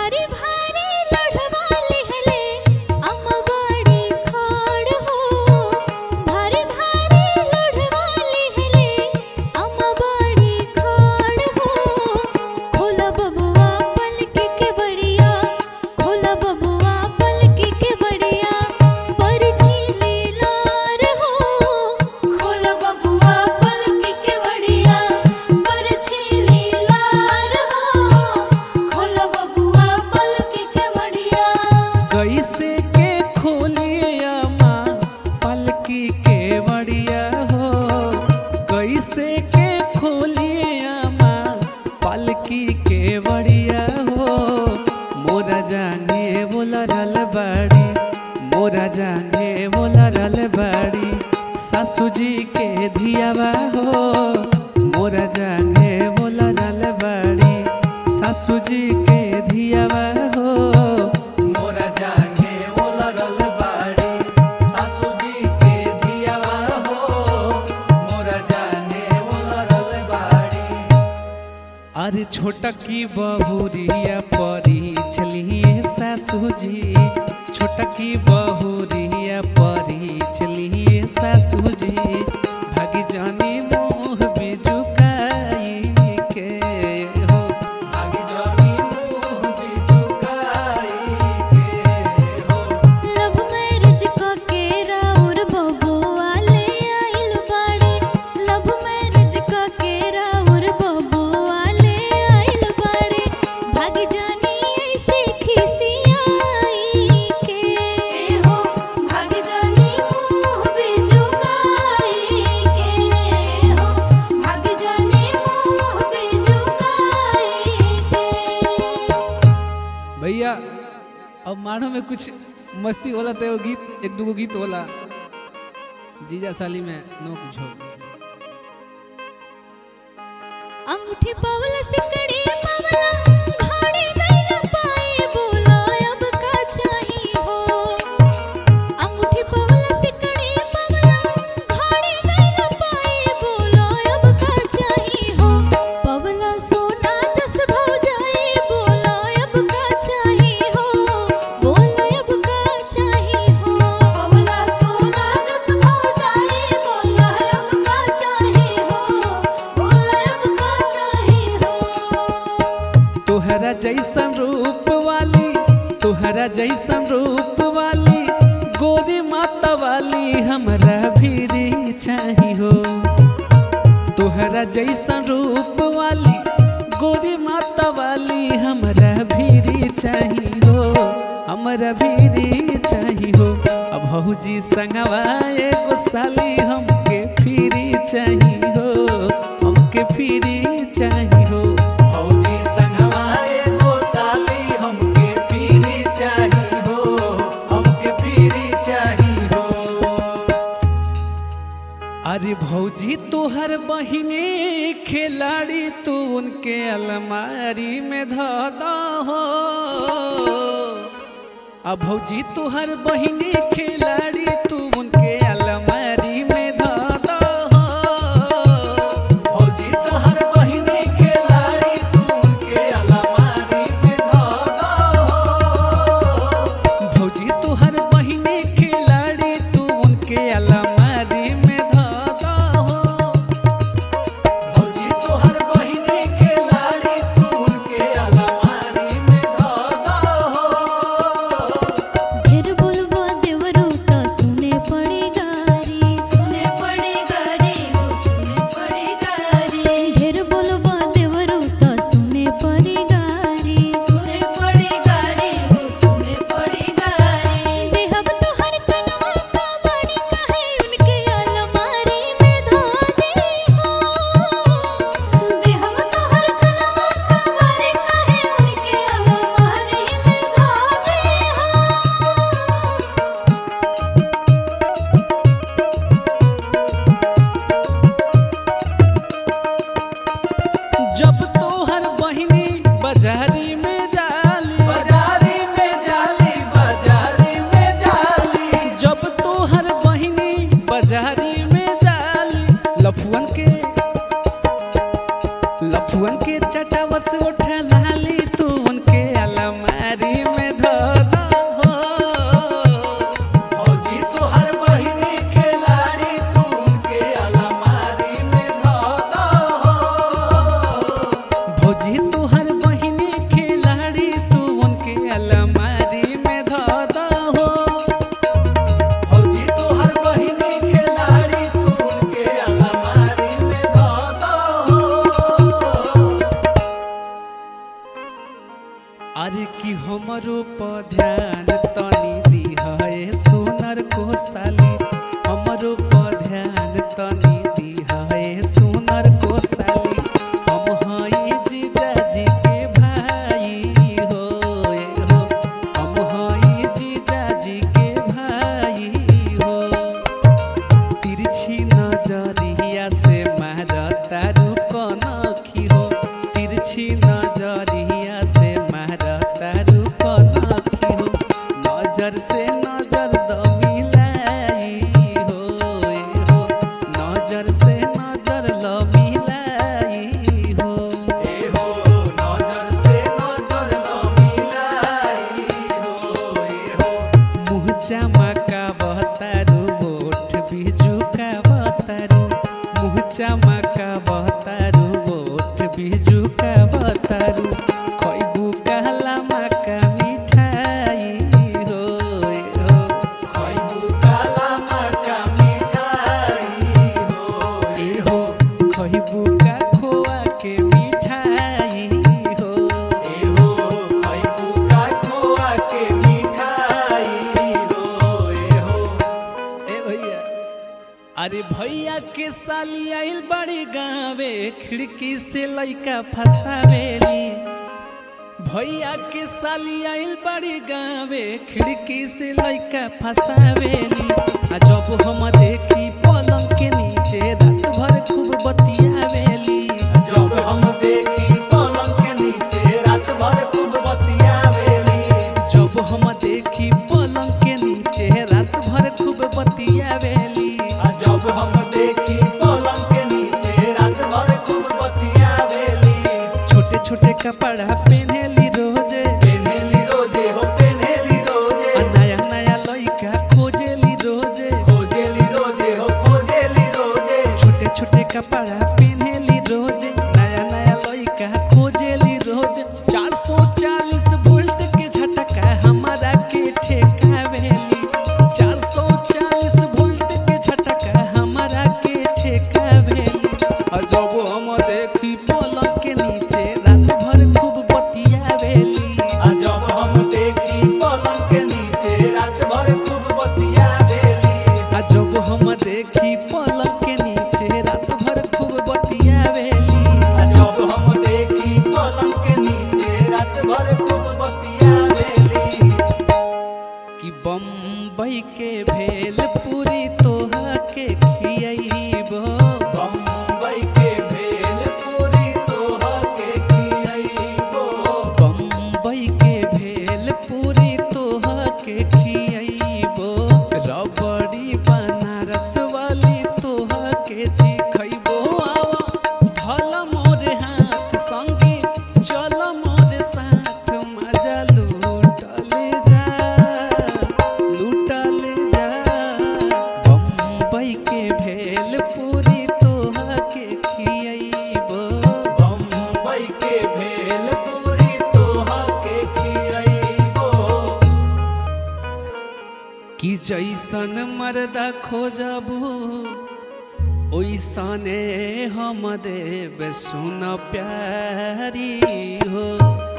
भारी भारी लड़वा लिहले अम्मवाड़ी खाड़ हो भारी भारी लड़वा लिहले अम्मवाड़ी खाड़ हो खोला बबुआ पलक के बढ़िया खोला बबुआ पलक के बढ़िया परछी लीलार हो खोला बबुआ पलक के बढ़िया परछी लीलार हो खोला बबुआ पलक के बढ़िया कैसे के खोलिया माँ पलकी के बढ़िया हो कैसे के खोलिया माँ पलकी के बढ़िया हो मोरा जाने बोला रल बाड़ी मोरा जाने बोला रल बाड़ी सासू जी के धियावा हो मोरा जाने बोला रल बाड़ी सासू जी के धियावा हो मोरा जाने बोला रल बाड़ी सासू जी के धियावा हो मोरा जाने बोला रल बाड़ी अरे छोटा की बहुरिया परी चलिए सासू जी छोटा की बहुरिया परी चलिए सासू जी भागी जानी मोह बिजुकाई के हो भागी जानी मोह बिजुकाई के हो लव मैरिज क के राउर बबुआ ले आइल बाड़े लव मैरिज क के राउर बबुआ ले आइल बाड़े भाग जानी ऐसे खिसियाई के हो भाग जानी मुंह बिजुकाई के हो भाग जानी मुंह बिजुकाई के भैया अब मानो में कुछ मस्ती होला तो एगो गीत एक दूगो गीत होला जीजा साली में नो कुछ हो अंगूठी पावला सिकड़ी पावला घाड़ी गइला पाए बोला अब का चाही हो अंगूठी पावला सिकड़ी पावला घाड़ी गइला पाए बोला अब का चाही हो पावला सोना जस भौजाई बोला अब का चाही हो बोला अब का चाही हो पावला सोना जस भौजाई बोला अब का चाही हो बोला अब का चाही हो तोहरा जैसन रूप वाली तोहरा जैसन रूप वाली गोरी माता वाली हमरा भीरी चाही हो तोहरा जैसन रूप वाली गोरी माता वाली हमरा भीरी चाही हो हमरा भीरी चाही हो अब भौजी संगवा एगो साली हमके फिरी चाही हो हमके फिरी चाही हो भौजी संगवा एगो साली हमके फिरी चाही हो हमके फिरी चाही हो अरे भौजी तोहर बहिनी खिलाड़ी तू उनके अलमारी में ध हो अब भौजी तोहर बहिनी खिलाड़ी तू उनके अलमारी में ध हो भौजी तोहर बहिनी खिलाड़ी तू उनके अलमारी में ध हो भौजी तोहर बहिनी खिलाड़ी तू उनके अलमारी में धागा हो भौजी तोहर बहिनी खिलाड़ी तू उनके अलमारी में धागा हो ढेर बोलबा देवरू त सुने अरे कि हमरो पर ध्यान तनी दिहए सुनर कोसाली हमरो पर ध्यान तनी दिहए सुनर कोसाली हम हई जीजाजी के भाई हो ए हो हम हई जीजाजी के भाई हो तिरछी नजरिया से मारता रुकनखी हो तिरछी नजरिया से मारता रुकनखी हो नजर से नजर द मिलाई हो ए हो नजर से नजर ल मिलाई हो ए हो नजर से नजर ल मिलाई हो ए हो मुँह चमका बहतारू ओठ बिजू का बहतारू मुँह चमका बहतारू ओठ बिजू का बहतारू खैबू कहला मका मिठाई हो ए हो खैबू कहला मका मिठाई हो ए हो खैबू का खोआ के मिठाई हो ए हो खैबू का खोआ के मिठाई हो ए हो ए भैया अरे भैया के साली आइल बड़ी गावे खिड़की से लइका फसावेली भैया के साली आइल बड़ी गावे खिड़की से लइका फसावेली आ जब हम देखी पलंग के नीचे रात भर खूब बतियावेली जब हम देखी पलंग के नीचे रात भर खूब बतियावेली जब हम देखी पलंग के नीचे रात भर खूब बतियावेली आ जब हम देखी पलंग के नीचे रात भर खूब बतियावेली छोटे छोटे कपड़ा पहनेली रोजे पेन्हेली रोजे हो पेन्हेली रोजे आ नया नया लइका खोजेली रोजे खोजेली रोजे हो खोजेली रोजे छोटे छोटे कपड़ा पहनेली रोजे नया नया लइका खोजेली रोजे 440 वोल्ट के झटका हमारा के ठेकावेली 440 वोल्ट के झटका हमारा के ठेकावेली आ जब हम देखी पलंग के नीचे रात भर खूब बतियावेली आ जब हम देखी पलंग के नीचे रात भर खूब बतियावेली आ जब हम देखी पलंग के नीचे रात भर खूब बतियावेली आ जब हम देखी पलंग के नीचे रात भर खूब बतियावेली कि बम्बई के भेल पूरी तोहा के खियैबो बम्बई के भेल पूरी तोहा के खियैबो बम्बई के भेल पूरी तोहा के खियैबो रबड़ी बनारस वाली तोहा के चिखैबो आवा धल मोरे हाथ संगे चल मोरे साथ मजा लूटल जा लूटल जा बम्बई के भेल पूरी तोहा के खियैबो बम्बई के भेल पूरी तोहा के खियैबो कि जैसन मर्दा खोजबू ओइसने हम देव सुन प्यारी हो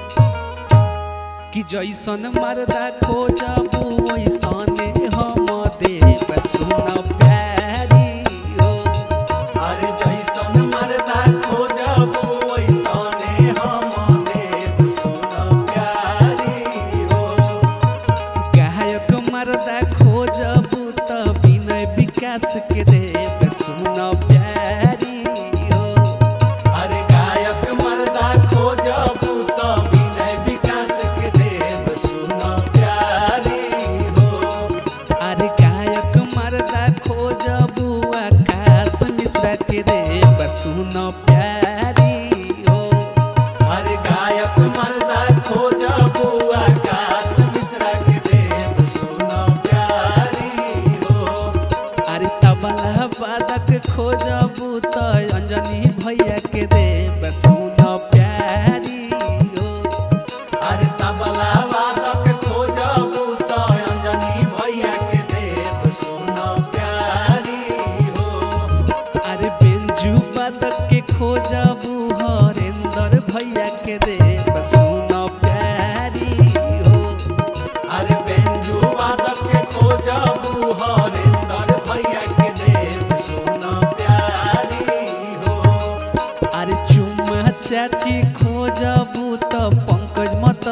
कि जैसन मर्दा खोजबू ओइसने हम देव सुन प्यारी हो अरे जैसन मरदा खोजबू वैसने हम देव सुन प्यारी हो गायक मर्दा खोजबू त विनय विकास के देव सुन प्यारी हो अरे गायक मरदा खोजबू त विनय विकास के देव सुन प्यारी हो अरे गायक मर्दा खोजबू आकाश मिश्रा के देव सुन प्यारी हो अरे गायक मरदा खोजबू आकाश मिश्रा के देव सुन प्यारी हो अरे तबला वादक खोजबू त अंजनी भैया के देव सुन प्यारी हो अरे तबला वादक खोजबू त अंजनी भैया के देव सुन प्यारी हो अरे बेंजू वादक के खो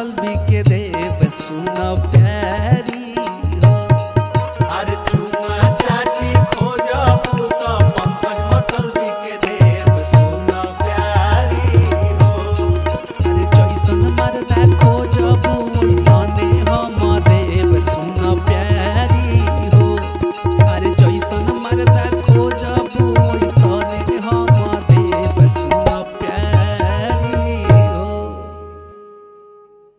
चल बिके देव सुन